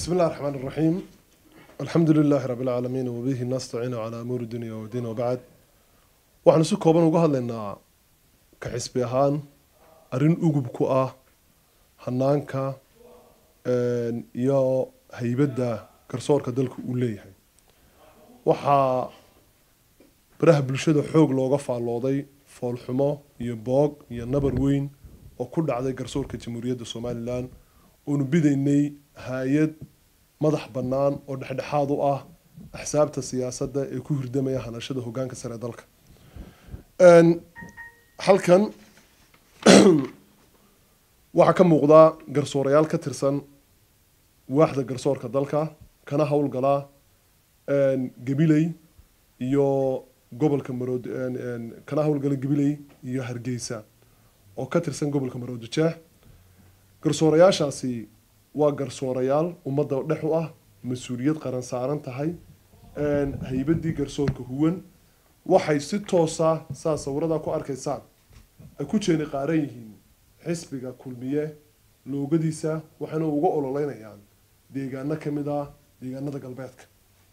بسم الله الرحمن الرحيم الحمد لله رب العالمين وبه نستعين على أمور الدنيا والدين وبعد waxaan si kooban uga hadlaynaa ka xisbi ahaan arrin ugub ku ah hanaanka iyo haybadda garsoorka dalka uu leeyahay waxaa baraha bulshada xoog looga faallooday foolxumo iyo boog iyo nabar weyn oo ku dhacday garsoorka jamhuuriyadda somalilan oonu bidaynay hay-ad madax bannaan oo dhexdhexaad u ah axsaabta siyaasadda ee ku hirdamaya hanashada hoggaanka sare ee dalka halkan waxaa ka muuqdaa garsoorayaal ka tirsan waaxda garsoorka dalka kana howlgalaa gabiley iyo gobolka marood kana howlgala gabiley iyo hargeysa oo ka tirsan gobolka maroodi jeex garsoorayaashaasi waa garsoorayaal ummadda dhex u ah mas-uuliyad qaran saaran tahay haybadii garsoorka huwan waxay si toosa saa sawiradaa ku arkaysaan ay ku jeeni qaaran yihiin xisbiga kulmiye loogadiisa waxayna uga ololeynayaan deegaano ka mid ah deegaanada galbeedka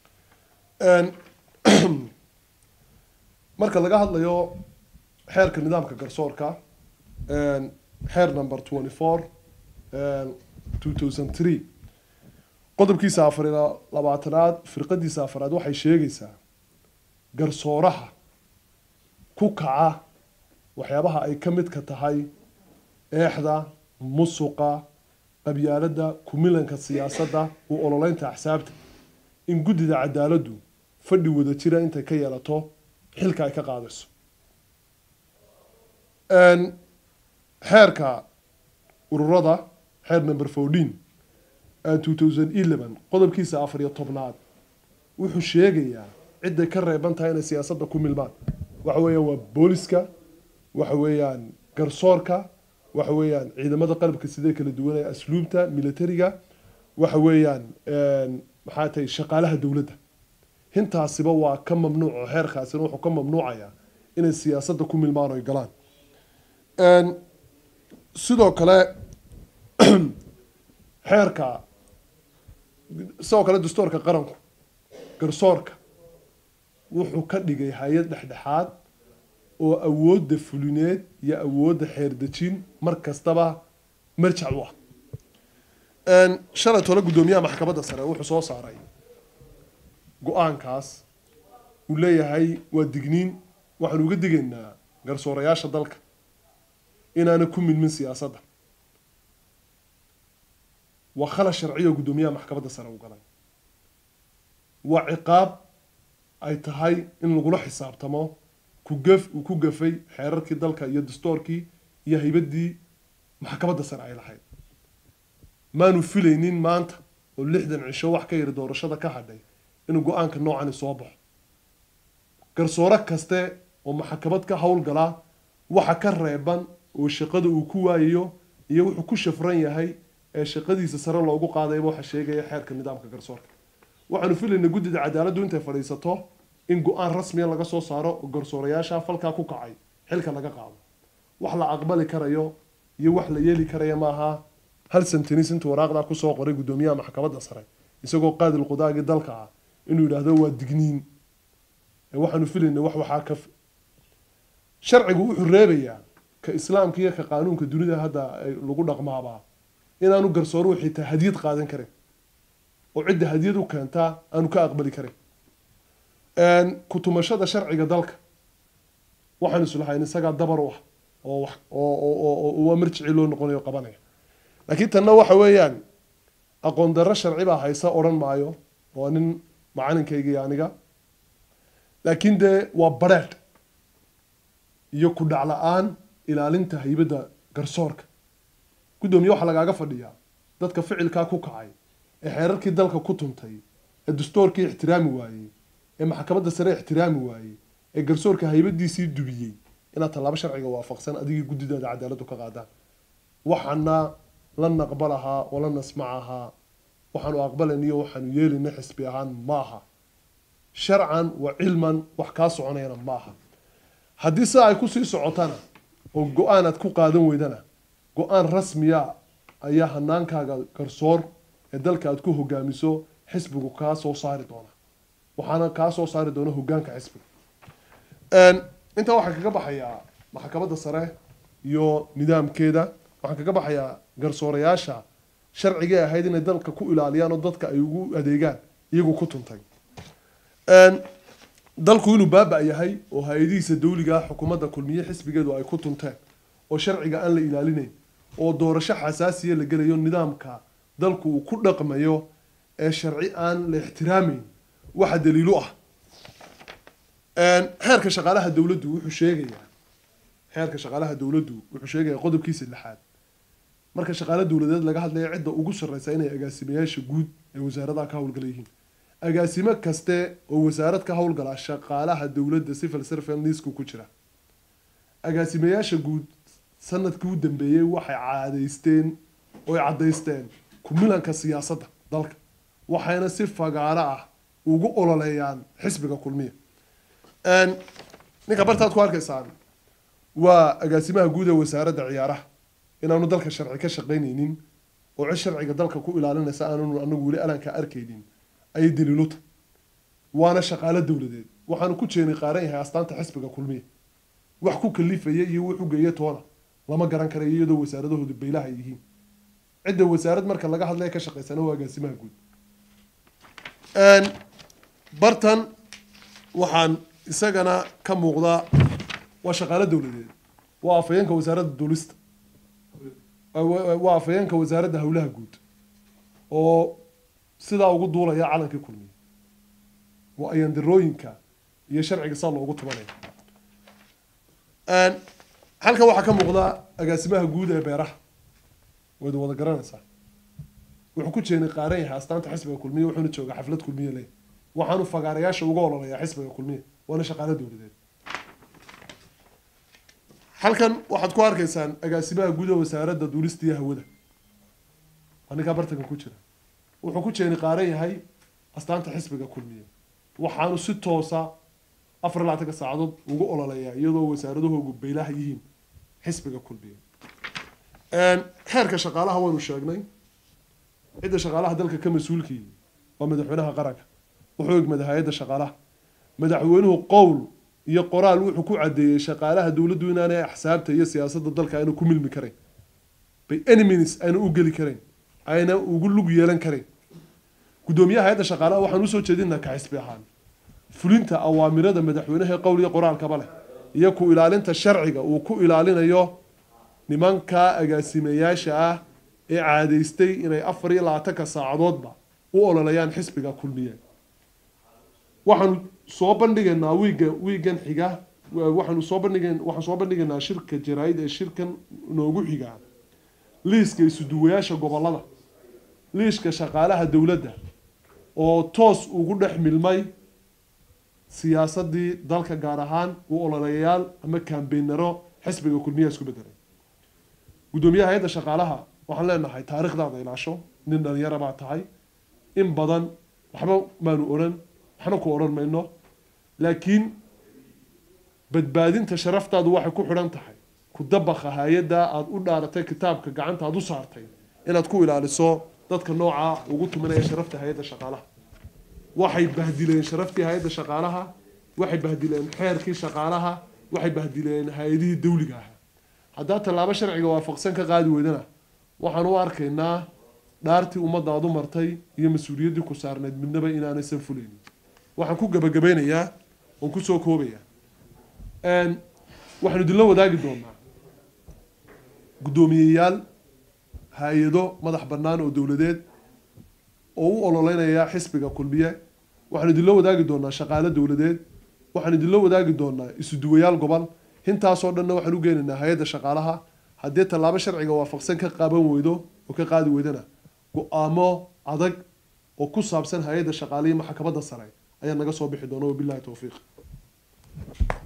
marka laga hadlayo xeerka nidaamka garsoorka xeer number twenty four two thousand three qodobkiisa afar iyo labaatanaad firqadiisa afaraad waxay sheegaysaa garsooraha ku kaca waxyaabaha ay ka midka tahay eexda musuqa qabyaaladda kumilanka siyaasadda u ololeynta axsaabta in guddida cadaaladdu fadhi wada jira intay ka yeelato xilka ay ka qaadayso xeerka ururada xeer number fourteen two thousand eleven qodobkiisa afar iyo tobnaad wuxuu sheegayaa cidday ka reeban tahay inay siyaasadda ku milmaan waxa weeyaan waa booliska waxa weeyaan garsoorka waxa weeyaan ciidamada qalabka sidee kala duwanaya asluubta militariga waxa weeyaan maxaa tahay shaqaalaha dowladda hintaasiba waa ka mamnuuc oo xeerkaasina wuxuu ka mamnuucayaa inay siyaasadda ku milmaan oy galaan sidoo kale xeerka sidoo kale dastuurka qaranku garsoorka wuxuu ka dhigay hay-ad dhexdhexaad oo awoodda fulineed iyo awoodda xeerdejin mar kastaba marjac u ah shalay tole guddoomiyaha maxkamadda sare wuxuu soo saaray go-aankaas uu leeyahay waa digniin waxaanu uga digaynaa garsoorayaasha dalka inaana ku milmin siyaasadda waa khala sharciyo guddoomiyaha maxkamadda sare u galay waa ciqaab ay tahay in lagula xisaabtamo kugaf uu ku gafay xeerarkii dalka iyo dastoorkii iyo haybaddii maxkamadda sare ay lahayd maanu filaynin maanta oo lixdan cisho wax ka yiri doorashada ka hadhay inuu go-aanka noocani soo baxo garsoore kaste oo maxkamad ka howlgalaa waxa ka reeban oo shaqada uu ku waayayo iyo wuxuu ku shafran yahay ee shaqadiisa sare loogu qaadayba waxa sheegaya xeerka nidaamka garsoorka waxaanu filaynaa guddida cadaaladdu intay fadhiisato in go-aan rasmiya laga soo saaro oo garsoorayaasha falkaa ku kacay xilka laga qaado wax la aqbali karayo iyo wax la yeeli karaya maaha hal santanis intuu waraaqdaa kusoo qoray guddoomiyaha maxkamadda sare isagoo qaadil qudaagii dalka ah inuu yidhaahdo waa digniin waxaanu filaynaa wax waxaa ka sharcigu wuxuu reebayaa ka islaamka iyo ka qaanuunka dunida hadda lagu dhaqmaabaa inaanu garsooruhu xitaa hadiyad qaadan karin oo cidda hadiyad u keentaa aanu ka aqbali karin kutumashada sharciga dalka waxaan islahayn isagaa dabar u ah oo oo waa marjicii loo noqonayo qabanaya laakiin tanna waxa weeyaan aqoon darro sharci baa haysa odhan maayo waa nin macalinkayga iyo aniga laakiin dee waa bareedh iyo ku dhac la-aan ilaalinta haybadda garsoorka guddoomiye waxaa lagaaga fadhiyaa dadka ficilkaa ku kacay ee xeerarkii dalka ku tuntay ee dastoorkii ixtiraami waayey ee maxkamadda sare ixtiraami waayey ee garsoorka haybadiisii dubiyey inaad tallaabo sharciga waafaqsan adigii guddidaada cadaaladdu ka qaadaan waxaana la naqbalahaa oo la nasmacahaa waxaanu aqbalayniyo waxaanu yeelayna xisbi ahaan maaha sharcan wa cilman wax kaa soconayana maaha haddii sidaa ay kusii socotana oo go-aan aad ku qaadan weydana go-aan rasmiya ayaa hanaankaaga garsoor ee dalka aad ku hogaamiso xisbigu kaa soo saari doona waxaana kaa soo saari doona hogaanka xisbiga intaa waxaan kaga baxayaa maxkamadda sare iyo nidaamkeeda waxaan kaga baxayaa garsoorayaasha sharcigay ahayd inay dalka ku ilaaliyaan oo dadka ay ugu adeegaan iyagu ku tuntay dalku inuu baaba yahay oo hay-adihiisa dawliga ah xukuumadda kulmiye xisbigeedu ay ku tunteen oo sharciga aan la ilaalinayn oo doorasho xasaasiya la gelayo nidaamka dalku uu ku dhaqmayo ee sharci aan la ixtiraameyn waxa daliilu ah xeerka shaqaalaha dowladdu wuxuu sheegayaa xeerka shaqaalaha dowladdu wuxuu sheegayaa qodobkiisa lixaad marka shaqaale dowladeed laga hadlaya cidda ugu sarreysa inay agaasimayaasha guud ee wasaaradaha ka howlgala yihiin agaasimo kaste oo wasaarad ka howlgala shaqaalaha dowladda civil servant liisku ku jira agaasimayaasha guud sanadkii u dambeeyey waxay caadaysteen oy caddaysteen kumilanka siyaasadda dalka waxayna si fagaaro ah ugu ololeeyaan xisbiga kulmiya ninka bartaad ku arkaysaan waa agaasimaha guud ee wasaaradda ciyaaraha inaanu dalka sharci ka shaqaynaynin oo cid sharciga dalka ku ilaalinaysa aananu anagu weli alanka arkaynin ayay daliiluta waana shaqaalo dowladeed waxaanu ku jeeni qaaran yahay astaanta xisbiga kulmiya wax ku kalifaya iyo wuxu geeya toona lama garan karayo iyadoo wasaaradahoodu baylaha ay yihiin cidda wasaarad marka laga hadlaya ka shaqaysana waa agaasimaha guud bartan waxaan isagana ka muuqdaa waa shaqaalo dowladeed waa afhayeenka wasaaradda duulista waa afhayeenka wasaaradda howlaha guud oo sidaa ugu duulaya calankii kulmiya waa ayandirooyinka iyo sharciga saa loogu tubanaya halkan waxaa ka muuqda agaasimaha guud ee beeraha wayd wada garanaysaa wuxuu ku jeeni qaaran yahay astaanta xisbiga kulmiya wuxuuna joogaa xaflad kulmiya leh waxaanu fagaarayaasha uga ololayaa xisbiga kulmiya waana shaqaalo dowladeed halkan waxaad ku arkaysaan agaasimaha guud ee wasaaradda duulista iyo hawada waa ninkaa bartanka ku jira wuxuu ku jeeni qaaran yahay astaanta xisbiga kulmiya waxaanu si toosa afar labaatanka saacadood ugu ololeeyaa iyadoo wasaaradahoogu baylaha yihiin xisbiga kulmiya xeerka shaqaalaha waynu sheegnay cidda shaqaalaha dalka ka mas-uulkii waa madaxweynaha qaranka wuxuu egmada hay-adda shaqaalaha madaxweynuhu qowl iyo qoraal wuxuu ku caddeeyey shaqaalaha dowladdu inaanay axsaabta iyo siyaasadda dalka ayna ku milmi karayn by any minutes ayna u geli karayn ayna ugu lug yeelan karayn guddoomiyaha hay-adda shaqaalaha waxaan usoo jeedinaa ka xisbi ahaan fulinta awaamirada madaxweynaha ee qowl iyo qoraalkaba leh iyo ku ilaalinta sharciga uu ku ilaalinayo nimanka agaasimayaasha ah ee caadaystay inay afar iyo labaatanka saacadoodba u ololayaan xisbiga kulmiye waxaanu soo bandhigaynaa wiiga wiigan xiga waxaanu soo bandhigan waxaan soo bandhigaynaa shirka jaraa-id ee shirkan noogu xigaa liiska isuduwayaasha gobolada liiska shaqaalaha dowladda oo toos ugu dhex milmay siyaasadii dalka gaar ahaan u ololeyayaal ama kambeynaro xisbiga kulmiya isku bedelay guddoomiyaha hay-adda shaqaalaha waxaan leenahay taarikhdaada ilaasho nin dhalinyara baa tahay in badan waxba maanu odhan waxna ku odhan mayno laakiin badbaadinta sharaftaadu waxay ku xidhan tahay ku dabaqa hay-adda aada u dhaaratay kitaabka gacanta aada u saartay inaad ku ilaaliso dadka noocaa ugu tumanaya sharafta hay-adda shaqaalaha waxay bahdileen sharaftii hay-adda shaqaalaha waxay bahdileen xeerkii shaqaalaha waxay bahdileen hay-adihii dawliga ahaa haddaa tallaabo sharciga waafaqsan ka qaadi weydana waxaan u arkaynaa dhaartii ummadda aad u martay iyo mas-uuliyaddii ku saarneyd midnaba inaanaysan fulaynin waxaan ku gabagabeynayaa oon kusoo koobayaa waxaanu idinla wadaagi doonaa guddoomiyeyaal hay-ado madax bannaan oo dowladeed oo u ololeynaya xisbiga kulmiye waxaanu idinla wadaagi doonaa shaqaale dowladeed waxaan idinla wadaagi doonaa isuduwayaal gobol hintaasoo dhanna waxaan u geenaynaa hay-adda shaqaalaha haddii tallaabo sharciga waafaqsan ka qaban weydo oo ka qaadi weydana go-aamo adag oo ku saabsan hay-adda shaqaalihi maxkamadda sare ayaa naga soo bixi doona wabilahi towfiiq